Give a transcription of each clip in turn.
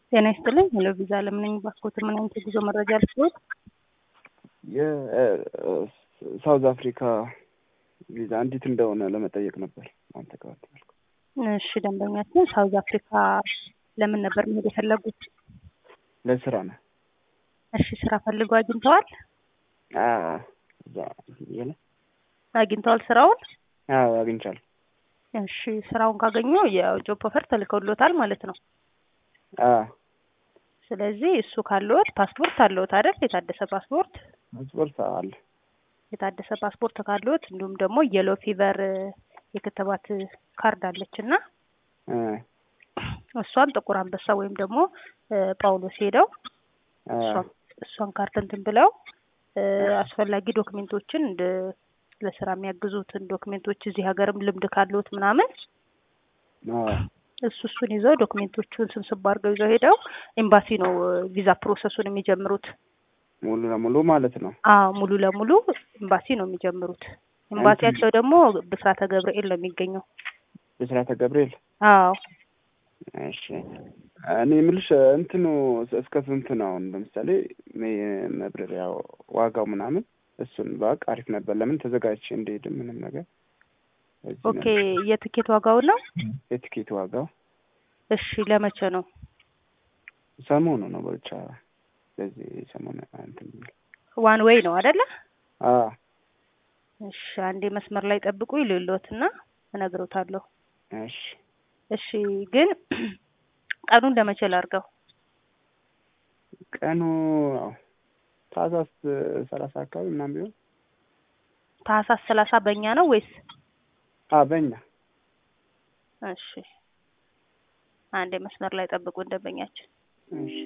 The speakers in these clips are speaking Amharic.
ጤና ይስጥልኝ። ሄሎ ቪዛ ለምነኝ ባስኮት ምን አይነት የጉዞ መረጃ ልስጥዎት? የሳውዝ አፍሪካ ቪዛ እንዴት እንደሆነ ለመጠየቅ ነበር። አንተ ጋር እሺ፣ ደንበኛችን ሳውዝ አፍሪካ ለምን ነበር መሄድ የፈለጉት? ለስራ ነው። እሺ፣ ስራ ፈልገው አግኝተዋል? እዛ እያለ አግኝተዋል ስራውን? አዎ አግኝቻለሁ። እሺ፣ ስራውን ካገኙ የጆብ ኦፈር ተልከውሎታል ማለት ነው። አዎ ስለዚህ እሱ ካለዎት ፓስፖርት አለዎት አይደል? የታደሰ ፓስፖርት ፓስፖርት አለ። የታደሰ ፓስፖርት ካለዎት እንዲሁም ደግሞ የሎ ፊቨር የክትባት ካርድ አለች እና እ እሷን ጥቁር አንበሳ ወይም ደግሞ ጳውሎስ ሄደው እ እሷን- እሷን ካርድ እንትን ብለው እ አስፈላጊ ዶክሜንቶችን እንደ ለስራ የሚያግዙትን ዶክሜንቶች እዚህ ሀገርም ልምድ ካለዎት ምናምን አዎ እሱ እሱን ይዘው ዶክሜንቶቹን ስብስብ አድርገው ይዘው ሄደው ኤምባሲ ነው ቪዛ ፕሮሰሱን የሚጀምሩት። ሙሉ ለሙሉ ማለት ነው። አዎ ሙሉ ለሙሉ ኤምባሲ ነው የሚጀምሩት። ኤምባሲያቸው ደግሞ ብስራተ ገብርኤል ነው የሚገኘው። ብስራተ ገብርኤል። አዎ እሺ እኔ የምልሽ እንትኑ እስከ ስንት ነው? አሁን ለምሳሌ ሜ- መብረሪያ ዋጋው ምናምን እሱን ባውቅ አሪፍ ነበር። ለምን ተዘጋጅቼ እንደሄድ ምንም ነገር እዚህ ኦኬ። ነው። የትኬት ዋጋው ነው? የትኬት ዋጋው እሺ ለመቼ ነው? ሰሞኑ ነው ብቻ በዚህ ሰሞኑ እንትን የሚል ዋን ዌይ ነው አይደለ? አዎ እሺ አንዴ መስመር ላይ ጠብቁ ይልሎትና እነግሮታለሁ። እሺ እሺ ግን ቀኑን ለመቼ ላድርገው? ቀኑ ያው ታህሳስ ሰላሳ አካባቢ ምናምን ቢሆን ታህሳስ ሰላሳ በእኛ ነው ወይስ? አ በእኛ እሺ አንዴ መስመር ላይ ጠብቁ ደንበኛችን። እሺ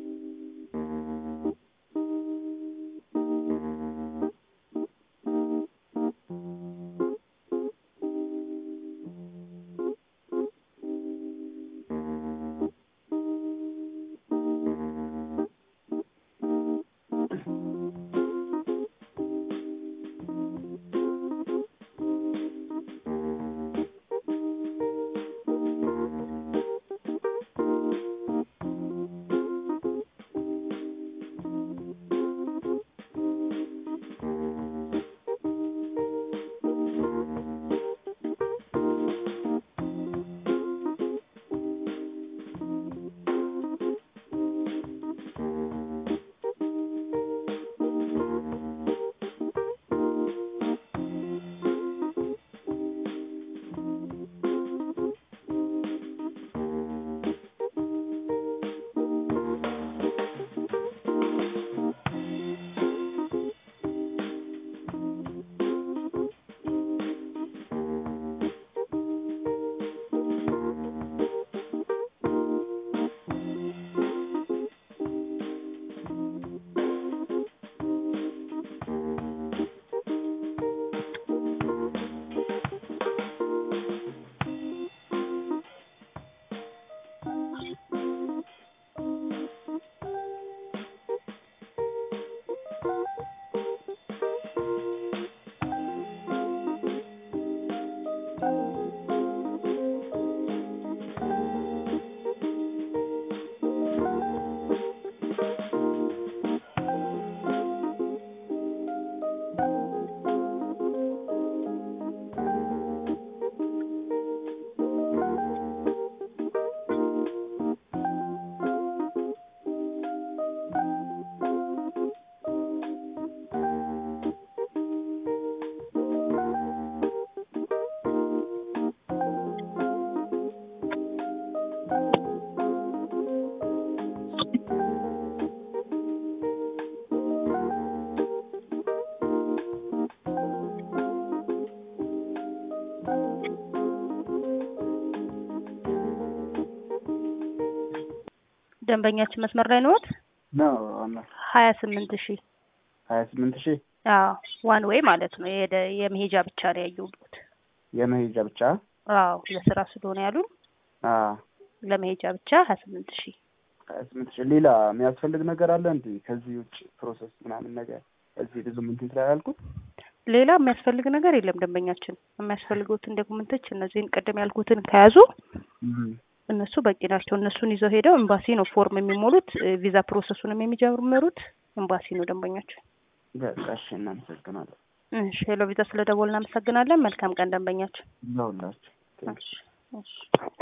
ደንበኛችን መስመር ላይ ነዎት? ነው አና ሀያ ስምንት ሺህ ሀያ ስምንት ሺህ አዎ ዋን ዌይ ማለት ነው። የሄደ የመሄጃ ብቻ ነው ያየሁት። የመሄጃ ብቻ አዎ ለስራ ስለሆነ ያሉን አ ለመሄጃ ብቻ ሀያ ስምንት ሺህ ሀያ ስምንት ሺህ ሌላ የሚያስፈልግ ነገር አለ እንዴ? ከዚህ ውጭ ፕሮሰስ ምናምን ነገር እዚህ ብዙ እንትን ስላላልኩት ሌላ የሚያስፈልግ ነገር የለም። ደንበኛችን የሚያስፈልጉትን ዶክመንቶች እነዚህን ቅድም ያልኩትን ከያዙ እነሱ በቂ ናቸው። እነሱን ይዘው ሄደው ኤምባሲ ነው ፎርም የሚሞሉት። እ፣ ቪዛ ፕሮሰሱንም የሚጀምሩት ኤምባሲ ነው ደንበኛቸው። በቃ እሺ፣ እናመሰግናለን እሺ ሄሎ ቪዛ ስለ ደወል እናመሰግናለን። መልካም ቀን ደንበኛችን። ለሁላችሁ። እሺ እሺ